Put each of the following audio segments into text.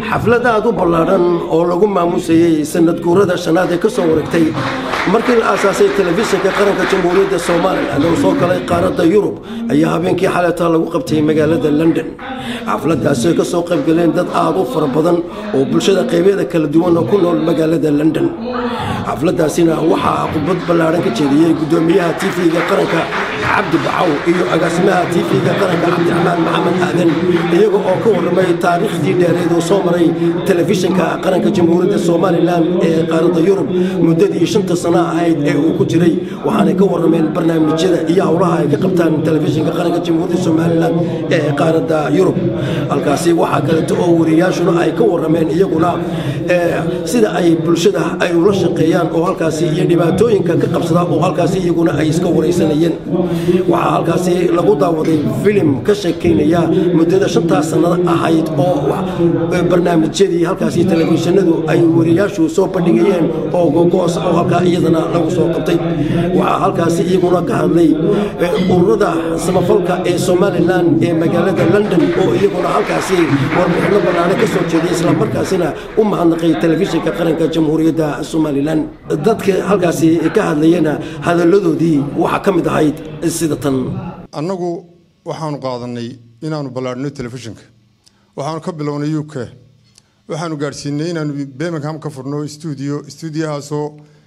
xaflad aad u ballaadhan oo lagu maamusayey sanad guurada shanaad ee ka soo wareegtay markii la aasaasay telefishinka qaranka jamhuuriyadda somalilan oo soo galay qaaradda yurub ayaa habeenkii xaleeta lagu qabtay magaalada london xafladaasi ay ka soo qayb galeen dad aad u fara badan oo bulshada qaybeeda kala duwan oo ku nool magaalada london xafladaasina waxaa khudbad ballaadhan ka jeediyey guddoomiyaha tv-ga qaranka cabdi bacaw iyo agaasimaha tv-ga qaranka cabdiraxmaan maxamed aadan iyaga oo ka warramay taariikhdii dheereed oo soo maray telefishinka qaranka jamhuuriyadda somalilan ee qaaradda yurub muddadii shanta sano ahayd ee uu ku jiray waxaanay ka warrameen barnaamijyada iyo howlaha ay ka qabtaan telefishinka qaranka jamhuuriyadda somalilan ee qaaradda yurub halkaasi waxaa kaleeto oo wariyaashuna ay ka warrameen iyaguna sida ay bulshada ay ula shaqeeyaan oo halkaasi iyo dhibaatooyinka ka qabsada oo halkaasi iyaguna ay iska waraysanayeen waxaa halkaasi lagu daawaday filim ka sheekaynaya muddada shantaas sannada ahayd oo barnaamijyadii halkaasi telefishinadu ay wariyaashu soo bandhigayeen oo gogoos oo halkaa iyadana lagu soo qabtay waxaa halkaasi iyaguna ka hadlay ururada samafalka ee somalilan ee magaalada london oo iyaguna halkaasi warbixino ballaane ka soo jeeday islamarkaasina u mahadnaqay telefishinka qaranka jamhuuriyadda somalilan dadka halkaasi ka hadlayana hadalladoodii waxaa ka mid ahayd sida tan annagu waxaanu qaadanay inaanu ballaadhino telefishinka waxaanu ka bilownay u k waxaanu gaadhsiinay inaanu birmingham ka furno stuudio stuudiyahaasoo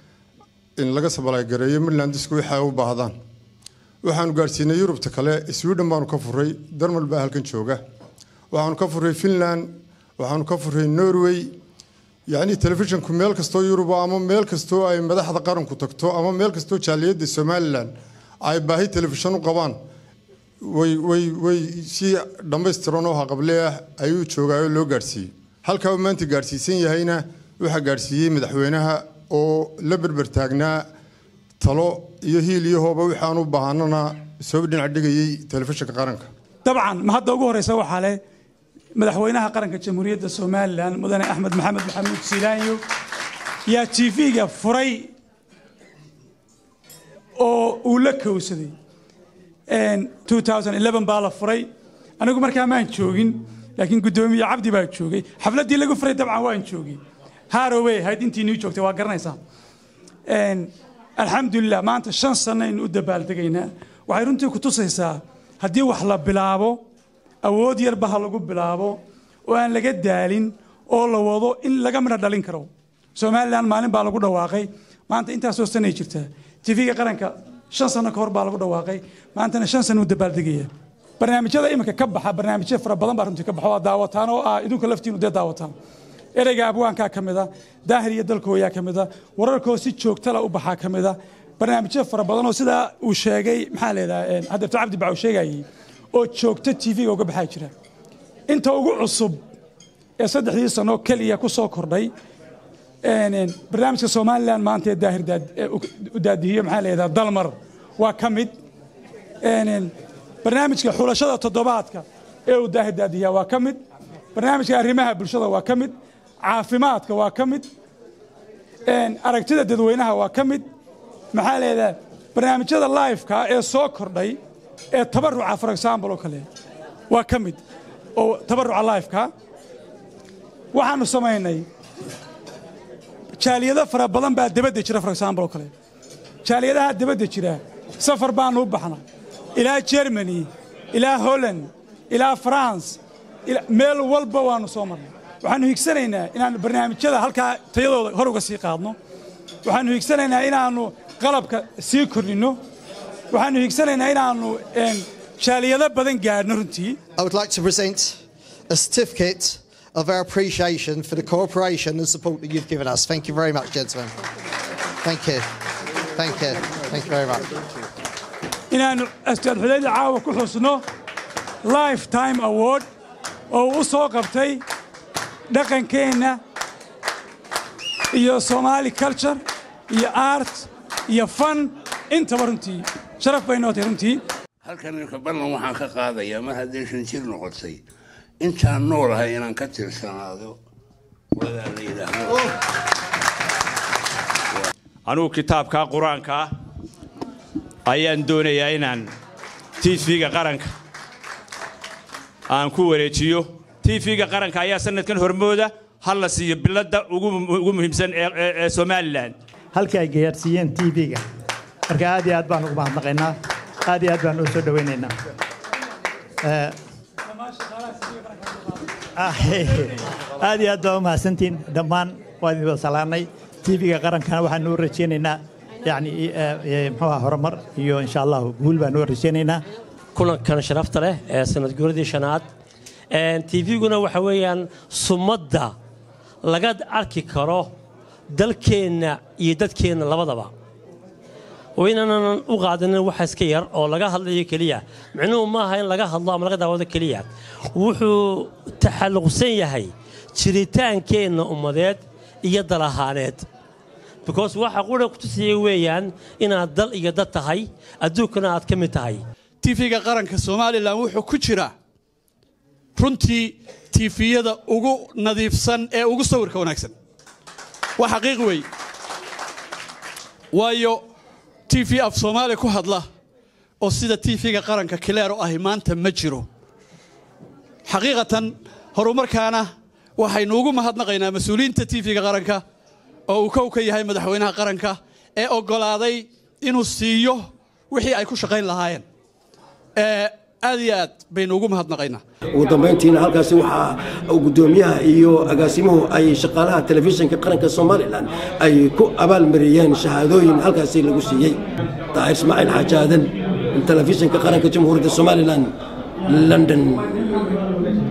in laga sabalagareeyo midlandisku waxa u baahdaan waxaanu gaadhsiinay yurubta kale sweden baanu ka furay darmal baa halkan jooga waxaanu ka furay finland waxaanu ka furay norway yacni telefishinku meel kastoo yuruba ama meel kastoo ay madaxda qaranku tagto ama meel kastoo jaaliyadda somalilan ay baahi telefishan u qabaan way way way si dhammaystiran oo haqable ah ayuu joogaayo loo gaadhsiiyey halkaa uu maanta gaadhsiisan yahayna waxaa gaadhsiiyey madaxweynaha oo la berber taagnaa talo iyo hiil iyo hooba waxaan u baahanana soo dhinac dhigayey telefishinka qaranka dabcan ma hadda ugu horeysa waxaa leh madaxweynaha qaranka jamhuuriyadda somalilan mudane axmed maxamed maxamuud siilaanyo yaa tv-ga furay oo uu la kowsaday baa la furay anigu markaa maan joogin laakiin guddoomiye cabdi baa joogay xafladdii lagu furay dabcan waan joogay harowey ahayd intii nii joogtay waa garanaysaa alxamdulilah maanta shan sanaynu u dabaaldegaynaa waxay runtii ku tusaysaa haddii wax la bilaabo awood yarba ha lagu bilaabo oo aan laga daalin oo la wado in laga midho dhalin karo somalilan maalin baa lagu dhawaaqay maanta intaasoo sanay jirtaa tv-ga qaranka shan sano ka hor baa lagu dhawaaqay maantana shan sano u dabaaldegaya barnaamijyada iminka ka baxa barnaamijyo fara badan baa runtii ka baxa waa daawataan oo ah idinku laftiinu dee daawataan ereyga abwaankaa ka mida daahir iyo dalkooyaa ka mida wararkoo si joogtala u baxaa ka mida barnaamijyo fara badan oo sidaa uu sheegay maxaa leedaha hadeerto cabdi bacaw sheegayay oo joogto tv-ga uga baxaa jira inta ugu cusub ee saddexdii sano keliya ku soo kordhay barnaamijka somalilan maanta ee daahir u daadihiyo maxaa leedaha dalmar waa ka mid barnaamijka xulashada toddobaadka ee uu daahir daadihiya waa ka mid barnaamijka arrimaha bulshada waa ka mid caafimaadka waa ka mid aragtida dadweynaha waa ka mid maxaa leedaha barnaamijyada lifeka ee soo kordhay ee tabaruca for example oo kale waa ka mid oo tabaruca lifeka waxaanu samaynay jaaliyado fara badan baa dabadda jira for example oo kale jaaliyadaha dabadda jira safar baanu u baxna ilaa germany ilaa holland ilaa france meel walba waanu soo marnay waxaanu higsanaynaa inaannu barnaamijyada halkaa tayadooda hor uga sii qaadno waxaanu higsanaynaa inaannu qalabka sii kordhinno waxaanu higsanaynaa inaannu jaaliyado badan gaadhno runtii I would like to present a certificate of our appreciation for the cooperation and support that you've given us. Thank you very much, gentlemen. Thank you. Thank you. Thank you very much. inaannu astaad xudayda caawa ku xusno lifetime award oo u soo qabtay dhaqankeenna iyo somali culture iyo art iyo fan intaba runtii sharaf bay noo tahay runtii halkan ninka ballan waxaan ka qaadayaa mar haddii shan jir noqotay intaan noolahay inaan ka tirsanaado wadaa la yidhaahdo anugu kitaabkaa qur-aanka ah ayaan doonayaa inaan tv-ga qaranka aan ku wareejiyo tv-ga qaranka ayaa sanadkan hormooda hal la siiyo biladda ugu ugu muhiimsan ee ee- ee somalilan halkii ay gaarsiiyeen tv-ga marka aad iyo aad baan ugu mahadnaqaynaa aad iyo aad baan u soo dhowaynaynaa Eh, ah, aad iyo aad baa u mahadsantihiin dhammaan waan idin wada salaanay tv-ga qarankana waxaan u rajaynaynaa yani eh, eh, muxuu ahaa horumar iyo insha allahu guul baan u rajaynaynaa kulankan sharafta leh ee sanad guuradii shanaad tvguna waxa weeyaan sumadda laga arki karo dalkeenna iyo dadkeenna labadaba oo inaanan u qaadanin waxa iska yar oo laga hadlayo keliya micnuhu maaha in laga hadlo ama laga daawado keliya wuxuu taxalluqsan yahay jiritaankeenna ummadeed iyo dal ahaaneed because waxa qura ku tusiyey weeyaan inaad dal iyo dad tahay adduunkana aad ka mid tahay tv-ga qaranka somalilan wuxuu ku jiraa runtii tifiyada ugu nadiifsan ee ugu sawirka wanaagsan waa xaqiiq weey waayo tv af soomaali ku hadla oo sida tv-ga qaranka kileero ahi maanta ma jiro xaqiiqatan horumarkaana waxaynu ugu mahadnaqaynaa mas-uuliyiinta tv-ga qaranka oo uu kow ka yahay madaxweynaha qaranka ee oggolaaday inuu siiyo wixii ay ku shaqayn lahaayeen ee aad iyo aad baynu ugu mahadnaqaynaa ugu dambayntiina halkaasi waxaa gudoomiyaha iyo agaasimuhu ay shaqaalaha telefishinka qaranka somalilan ay ku abaalmariyeen shahaadooyin halkaasi lagu siiyey daahir ismaaciil xaaji aadan telefishinka qaranka jamhuuriyadda somalilan london